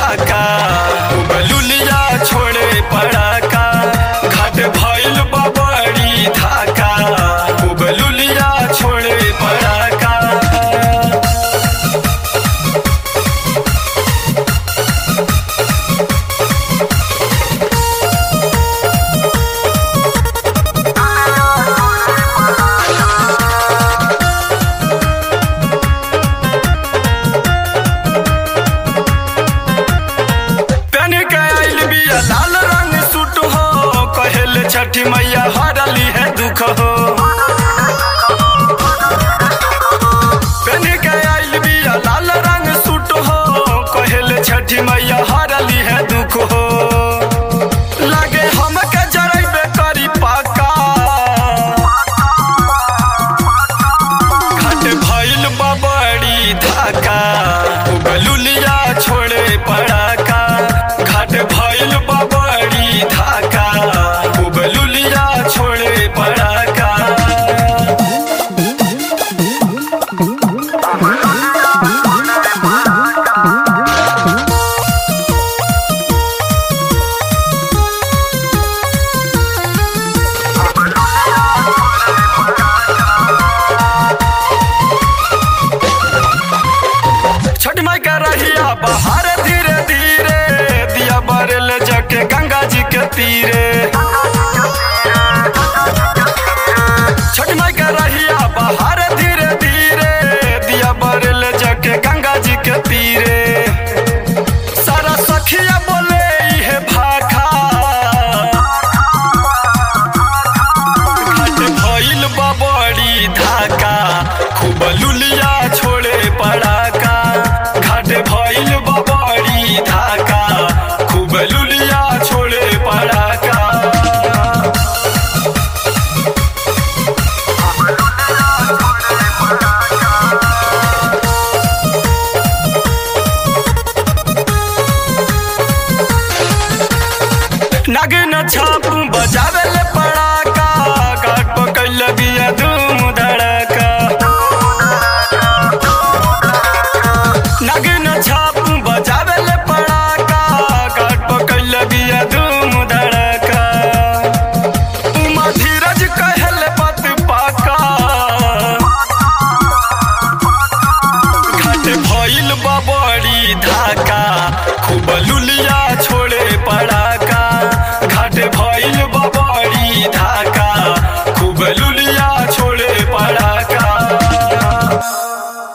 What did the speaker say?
धाका बलुलिया छोड़े पड़ाका घाट भइल बबड़ी धाका बलुलिया छोड़े पड़ाका पेन के आइल बिया लाल रंग सूट हो कहेल छठी मैया हरली है दुख हो पेन के आइल बिया लाल रंग सूट हो कहेल छठी मैया हरली है दुख हो लागे हमके जरैबे करी पाका घाट भइल बबड़ी धाका बलुलिया छोड़े पड़ाका घाट भइल बबड़ी धाका बलुलिया छोड़े पड़ाका छठ माई का रहिया बहार धीरे धीरे दिया बरल जके गंगा जी के तीरे छठ माई का रहिया बहार धीरे धीरे दिया बरल जके गंगा जी के तीरे सारा सखिया बोले इहे भाखा घाट भइल बबड़ी धाका खूब लुलिया छोड़े पड़ाका घाट भइल बबड़ी धाका खूब लुलिया छोड़े पड़ाका नागिन छाप बजावे ले